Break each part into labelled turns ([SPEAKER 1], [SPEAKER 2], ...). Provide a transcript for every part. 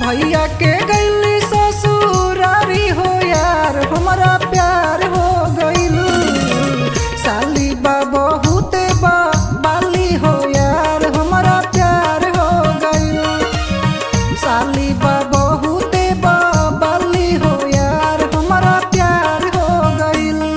[SPEAKER 1] भैया के गैली ससुरारी हो यार हमारा प्यार हो गइलू साली बा बहुत बा बाली हो यार हमारा प्यार हो गइलू साली बा बहुत बा बाली हो यार हमारा प्यार हो गइलू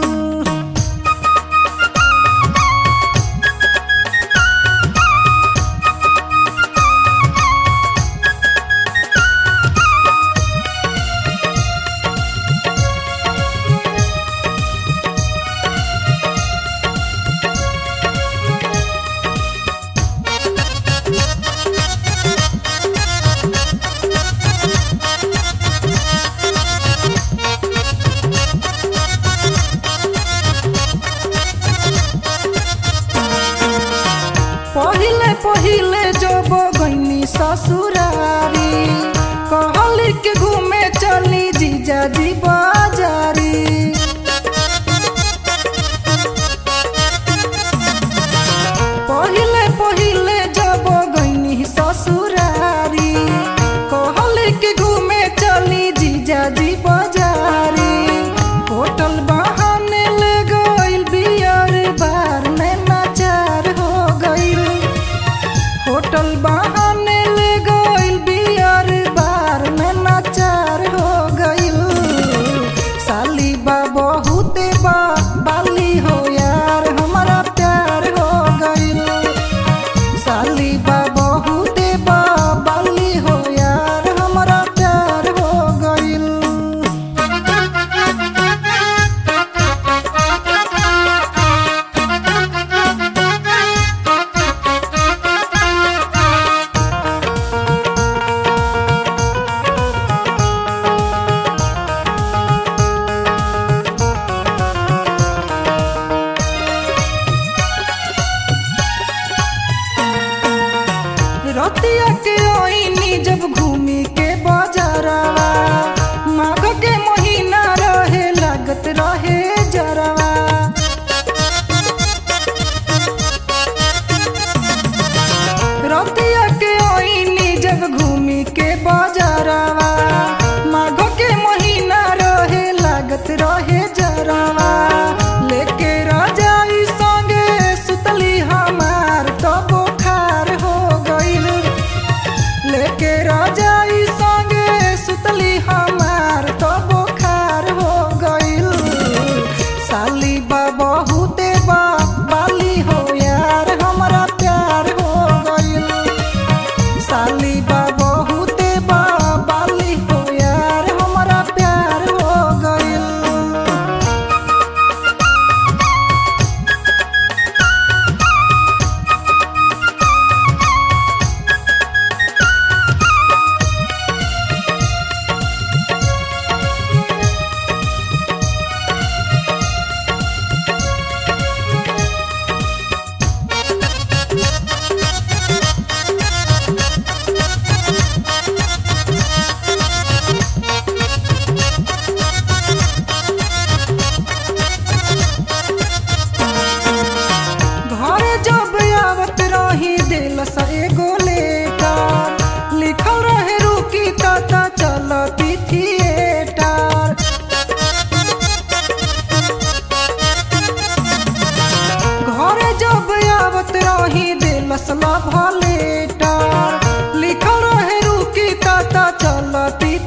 [SPEAKER 1] पहिले पहिले जब गईनी ससुरारी कहली के घूमे चली जीजा जी बाजारी पहिले पहिले जब गईनी ससुरारी कहली के घूमे चली जीजा जी बाजारी होटल बहाने ले गइल बियर बार में नाचार हो गइल होटल बहाने ले गइल बियर बार में नाचार हो गइल साली बा बहुत बा बाली हो यार हमारा प्यार हो गइल साली बा बहुत बा बाली हो यार हमारा प्यार हो गइल रतिया के ओइनी जब घूमी के बाजारवा माघ के महीना रहे लागत रहे जरवा रतिया के ओइनी जब घूमी के बाजारवा माघ के महीना रहे लागत रहे जरवा लेके राजाई संगे सुतली हमार तो बोखार हो गइल लेके राजाई संगे सुतली हमार तो बोखार हो गइल साली बा बहुते बा बाली हो यार हमारा प्यार हो गइल साली बा बहुते बा बाली हो यार हमारा प्यार हो गइल घरे जब आवत रही दिल से एगो लेटर लिखल रहे रुकी कता चलती थिएटर घरे जब आवत रही दिल से लभ लेटर लिखल रहे रुकी कता चलती